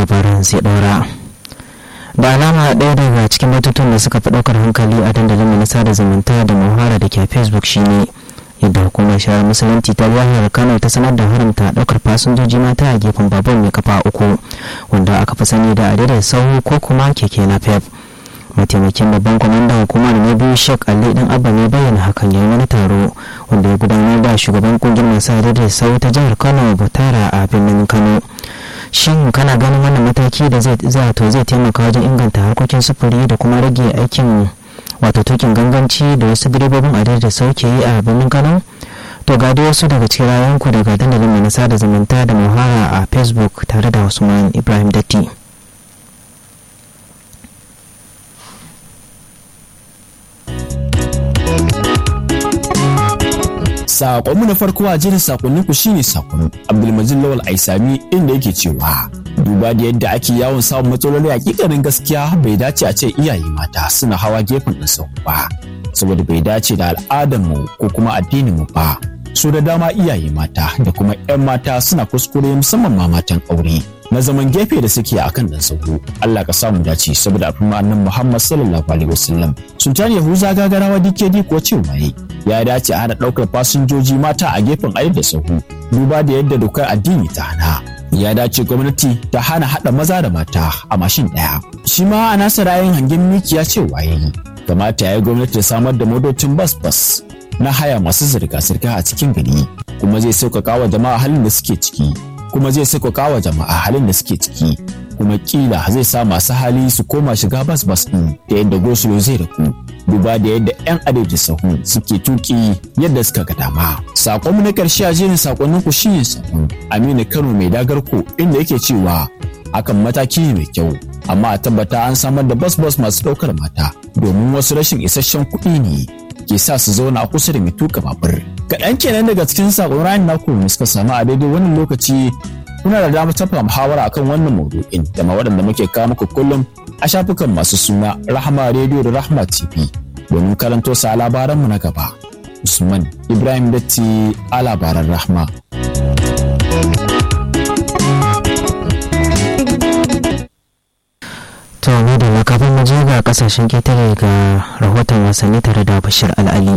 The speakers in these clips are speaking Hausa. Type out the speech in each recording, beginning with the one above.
labarin zai ɗora da alama ɗaya daga cikin batutuwan da suka fi ɗaukar hankali a dandalin na sada zumunta da muhara da ke facebook shine yadda hukumar shari'ar musulunci ta jihar kano ta sanar da haramta ɗaukar fasinjoji mata a gefen babur mai kafa uku wanda aka fi sani da adadin sahu ko kuma keke napep mataimakin babban kwamandan hukumar na biyu shek ali dan abba ne bayyana hakan yayin wani taro wanda ya gudanar da shugaban kungiyar masu adadin sau ta jihar kano butara a birnin kano shin kana ganin wannan mataki da zai to zai taimaka wajen inganta harkokin sufuri da kuma rage aikin wato tukin ganganci da wasu direbobin adadin da sauke yi a birnin kano to ga dai wasu daga cikin rayanku daga dandalin mai nasa da zumunta da muhara a facebook tare da usman ibrahim datti Sakonmu na farko a jirin sakonnin ku shine sakon Abdulmajid Lawal Aisami inda yake cewa duba da yadda ake yawon samun matsaloli hakikanin gaskiya bai dace a ce iyaye mata suna hawa gefen ɗin sau ba saboda bai dace da al'adarmu ko kuma addininmu ba su da dama iyaye mata da kuma 'yan mata suna kuskure musamman ma matan aure na zaman gefe da suke a kan ɗan sauro Allah ka samu dace saboda abin annan Muhammad sallallahu alaihi wasallam Sultan Yahuza gagarawa DKD ko cewa ya dace a hana ɗaukar fasinjoji mata a gefen ayi da sahu duba da yadda dokar addini ta hana ya dace gwamnati ta hana haɗa maza da mata a mashin ɗaya shi ma a nasa rayin hangen mikiya cewa yayi kamata ya yi gwamnati ta samar da motocin bas bas na haya masu zirga-zirga a cikin gari kuma zai sauƙaƙa wa jama'a halin da suke ciki kuma zai sauƙaƙa wa jama'a halin da suke ciki kuma kila zai sa masu hali su koma shiga bas bas ɗin da yadda gosulo zai raku duba da yadda 'yan adadi sahu suke tuki yadda suka ga dama sakonmu na ƙarshe a jerin sakonnin ku shine sakon aminu kano mai dagarko inda yake cewa hakan mataki ne mai kyau amma a tabbata an samar da bas bas masu ɗaukar mata domin wasu rashin isasshen kuɗi ne ke sa su zauna a kusa da mai tuka babur. Kaɗan kenan daga cikin saƙon rayin naku da suka samu a daidai wannan lokaci kuna da damar tafa muhawara akan wannan maudu'in da ma waɗanda muke kawo muku kullum a shafukan masu suna Rahama Radio da Rahama TV domin karanto sa labaranmu na gaba. Usman Ibrahim Datti a labaran Rahma. to mu da kafin mu je ga kasashen ketare ga rahoton wasanni tare da bashir al'ali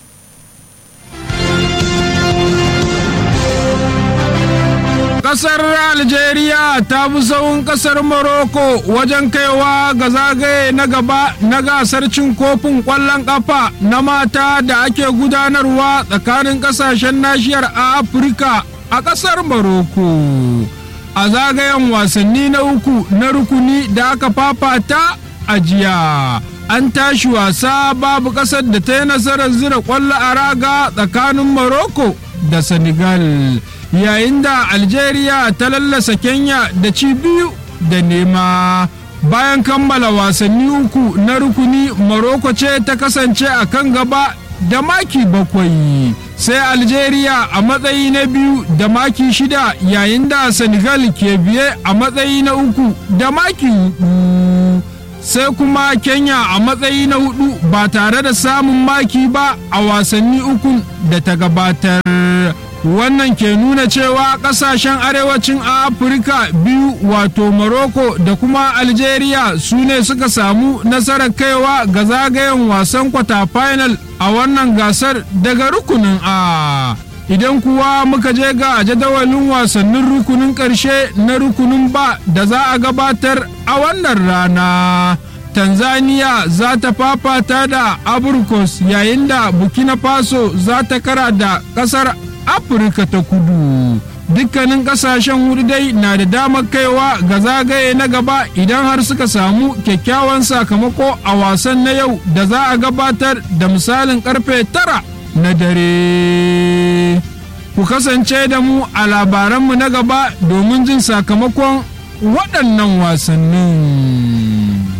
Kasar Algeria ta fi sauran kasar Morocco wajen kaiwa ga zagaye na gaba na gasar cin kofin ƙwallon ƙafa na mata da ake gudanarwa tsakanin ƙasashen nashiyar Afirka a ƙasar Morocco. a zagayen wasanni na uku na rukuni da aka fafata a jiya an tashi wasa babu ƙasar da ta yi nasarar zira ƙwallo a raga tsakanin morocco da senegal yayin da algeria ta lallasa kenya da ci biyu da nema bayan kammala wasanni uku na rukuni morocco ce ta kasance a kan gaba da maki bakwai sai algeria a matsayi na biyu da maki shida yayin da senegal ke biye a matsayi na uku da maki hudu sai kuma kenya a matsayi na hudu ba tare da samun maki ba a wasanni uku da ta gabatar wannan ke nuna cewa kasashen arewacin afirka biyu wato morocco da kuma algeria su ne suka samu nasarar kaiwa ga zagayen wasan kwata final a wannan gasar daga rukunin a idan kuwa muka je ga jadawalin wasannin rukunin ƙarshe na rukunin ba da za a gabatar a wannan rana tanzania za ta fafata da aburkos yayin da burkina faso za ta kara da ƙasar afirka ta kudu dukkanin kasashen hudu dai na da damar kaiwa ga zagaye na gaba idan har suka samu kyakkyawan sakamako a wasan na yau da za a gabatar da misalin karfe tara na dare ku kasance da mu a labaranmu na gaba domin jin sakamakon waɗannan wasannin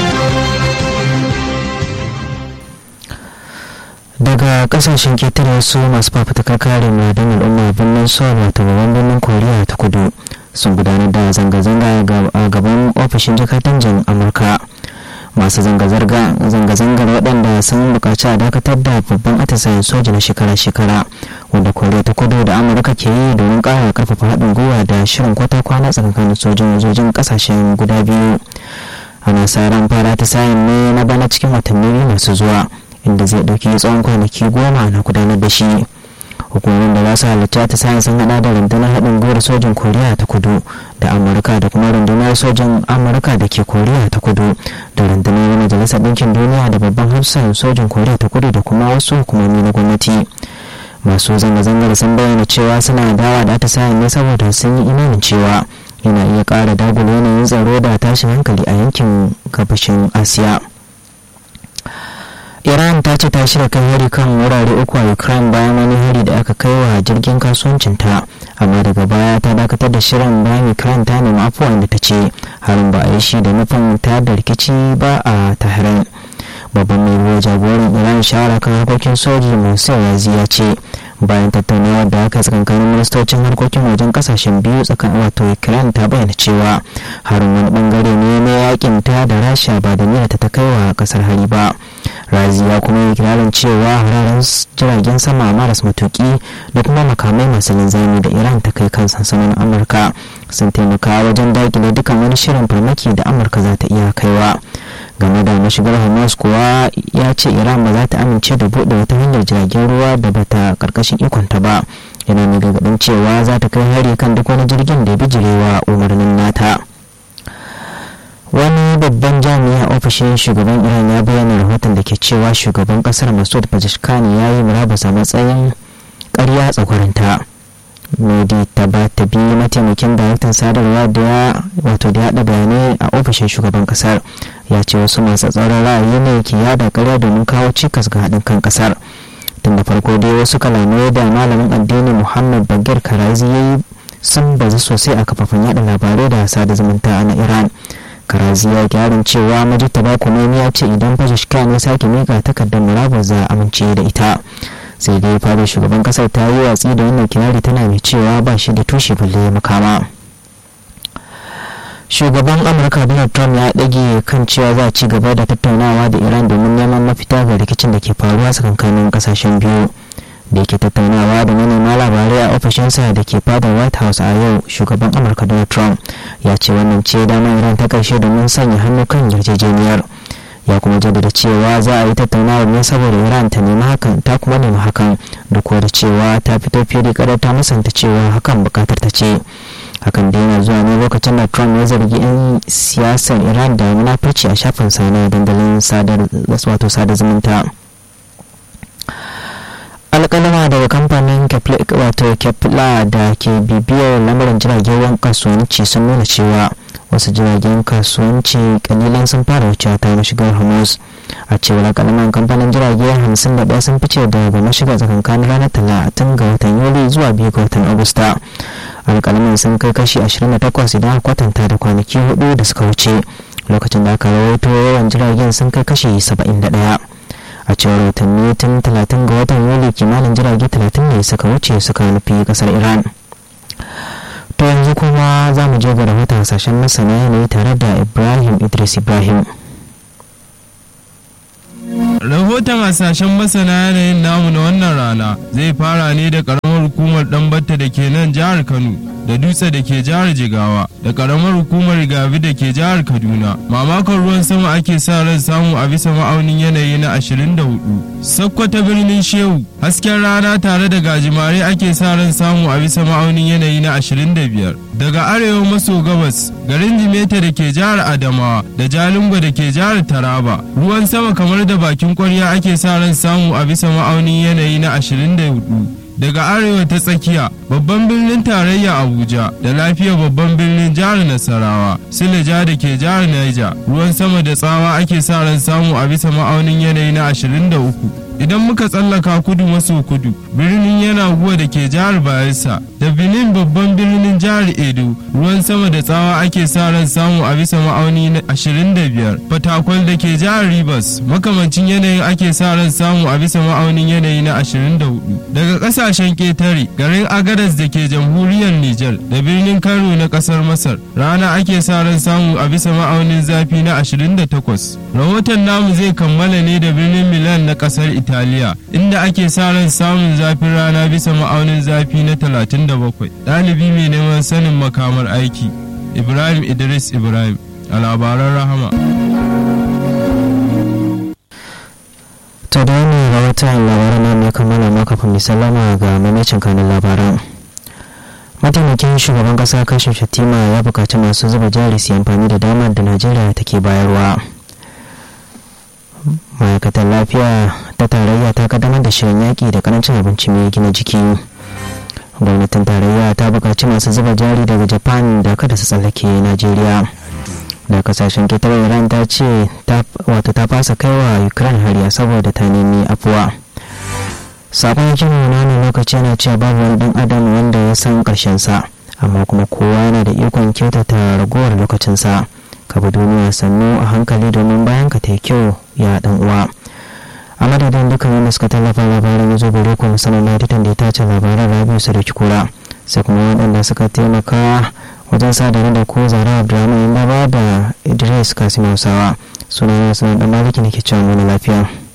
daga kasashen ketare wasu masu fafutukar kare madan al'umma birnin seoul wato babban birnin koriya ta kudu sun gudanar da zanga-zanga a gaban ofishin jakadancin amurka masu zanga-zangar waɗanda sun buƙaci a dakatar da babban atisayen soja na shekara-shekara wanda koriya ta kudu da amurka ke yi domin ƙara karfafa haɗin gwiwa da shirin kwata kwana tsakanin sojin wajojin ƙasashen guda biyu ana sa ran fara atisayen ne na bana cikin watanni masu zuwa inda zai ɗauki tsawon kwanaki goma na gudanar da shi hukumomin da za su halarci ta sayan sun hada da rundunar haɗin gwiwar sojin koriya ta kudu da amurka da kuma rundunar sojin amurka da ke koriya ta kudu da rundunar majalisar ɗinkin duniya da babban hafsan sojin koriya ta kudu da kuma wasu hukumomi na gwamnati masu zanga-zangar sun bayyana cewa suna dawa da ta sayan ne saboda sun yi imanin cewa yana iya ƙara dagula yanayin tsaro da tashin hankali a yankin gabashin asiya iran ta ce ta shirya kai hari kan wurare uku a ukraine bayan wani hari da aka kai wa jirgin kasuwancinta amma daga baya ta dakatar da shirin bayan ukraine ta nemi afuwa da ta ce harin ba a yi shi da nufin ta da rikici ba a tahiran babban mai ruwa jagoran iran shawara kan harkokin soji musa yazi ya ce bayan tattaunawar da aka tsakankanin ministocin harkokin wajen kasashen biyu tsakanin wato ukraine ta bayyana cewa harin wani bangare ne na yakin ta da rasha ba da niyyar ta kai wa kasar hari ba razi ya kuma yi kirarin cewa hararen jiragen sama maras matuki da kuma makamai masu linzami da iran ta kai kan sansanin amurka sun taimaka wajen dakile dukkan wani shirin farmaki da amurka za ta iya kaiwa game da mashigar hamas kuwa ya ce iran ba za ta amince da buɗe wata hanyar jiragen ruwa da bata karkashin ikonta ba yana mai gargaɗin cewa za ta kai hari kan duk wani jirgin da ya bijirewa umarnin nata wani babban jami'a ofishin shugaban iran ya bayyana rahoton da ke cewa shugaban kasar masud pezeshkani ya yi murabus a matsayin karya tsakwarinta modi ta ba ta bi mataimakin daraktan sadarwa da ya wato da yada bayanai a ofishin shugaban kasar ya ce wasu masu tsaron ra'ayi ne ke yada karya domin kawo cikas ga haɗin kan kasar tun da farko dai wasu kalamai da malamin addini muhammad bagir karazi ya yi sun bazu sosai a kafafen yada labarai da sada zumunta na iran karazi ya gyaran cewa majitaba kumeni ya ce idan fashishkan ya sake mika takardar murabus za a amince da ita sai dai fadar shugaban kasar ta yi watsi da wannan kirari tana mai cewa ba shi da tushe balle makama shugaban amurka donald trump ya ɗage kan cewa za a ci gaba da tattaunawa da iran domin neman mafita ga rikicin da ke faruwa tsakankanin kasashen biyu da yake tattaunawa da manema labarai a ofishinsa da ke fadar white house a yau shugaban amurka donald trump ya ce wannan ce damar iran ta karshe domin sanya hannu kan yarjejeniyar ya kuma jaddada cewa za a yi tattaunawar ne saboda iran ta nemi hakan ta kuma nemi hakan da kuwa da cewa ta fito fili kadar ta musanta cewa hakan bukatar ta ce hakan da yana zuwa ne lokacin da trump ya zargi 'yan siyasar iran da munafurci a shafin sa na dandalin wato sada zumunta alƙalama daga kamfanin wato kepla da ke bibiyar lamarin jiragen ruwan kasuwanci sun nuna cewa wasu jiragen kasuwanci kalilan sun fara wucewa ta mashigar hormuz a cewar alƙalaman kamfanin jirage 51 sun fice daga mashigar tsakankanin ranar talatin ga watan yuli zuwa biyu ga watan agusta alƙalaman sun kai kashi 28 idan kwatanta da kwanaki hudu da suka wuce lokacin da aka rawaito yawan jiragen sun kai kashi 71 a cewar watanni tun 30 ga watan yuli kimanin jirage 30 ne suka wuce suka nufi kasar iran to yanzu kuma za mu je ga rahoton hasashen masana yanayi tare da ibrahim idris ibrahim rahoton hasashen masana yanayin namu na wannan rana zai fara ne da karamar hukumar ɗanbatta da ke nan jihar kano da dutse da ke jihar jigawa da karamar hukumar gavi da ke jihar kaduna mamakon ruwan sama ake sa ran samu a bisa ma'aunin yanayi na 24 sakkwata birnin shehu hasken rana tare da gajimare ake sa ran samu a bisa ma'aunin yanayi na 25 daga arewa maso gabas garin jimeta da ke jihar adamawa da jalingo da ke jihar taraba ruwan sama kamar da bakin kwarya ake sa ran samu a bisa ma'aunin yanayi na 24 daga arewa ta tsakiya babban birnin tarayya abuja da lafiya babban birnin jihar nasarawa sileja da ke jihar niger ruwan sama da tsawa ake sa ran samu a bisa ma'aunin yanayi na 23 idan muka tsallaka kudu maso kudu birnin yana guwa da ke jihar bayelsa da benin babban birnin jihar edo ruwan sama da tsawa ake sa ran samu a bisa ma'auni na 25 fatakwal da ke jihar rivers makamancin yanayin ake sa ran samu a bisa ma'aunin yanayi na 24 daga kasashen ketare garin agadas da ke jamhuriyar niger da birnin kano na kasar masar rana ake sa ran samu a bisa ma'aunin zafi na 28 rahoton namu zai kammala ne da birnin milan na kasar italiya inda ake sa ran samun zafin rana bisa ma'aunin zafi na 37 ɗalibi mai neman sanin makamar aiki ibrahim idris ibrahim a labaran rahama to da wani rahoton labaran nan ne kammala ma kafin misalama ga mamacin kanin labaran mataimakin shugaban kasa kashin shatima ya bukaci masu zuba jari su amfani da damar da najeriya take bayarwa ma'aikatar lafiya ta tarayya ta kaddamar da shirin yaƙi da karancin abinci mai gina jiki gwamnatin tarayya ta buƙaci masu zuba jari daga japan da kada su tsallake najeriya da kasashen ketare iran ta ce wato ta fasa kaiwa ukraine hariya saboda ta nemi afuwa sabon jin wani lokaci yana cewa babu wani dan adam wanda ya san karshen sa amma kuma kowa yana da ikon kyautata ragowar lokacinsa ka bi duniya sannu a hankali domin bayan ka ta kyau ya dan uwa a madadin dukkan wanda suka tallafa labarin ya zo gare ku musamman na editan da ya tace labaran rabiu sadauki kura sai kuma waɗanda suka taimaka wajen sadar da ko zara abdulrahman yamba da idris kasim hausawa sunan yasu dan maliki ne ke cewa wani lafiya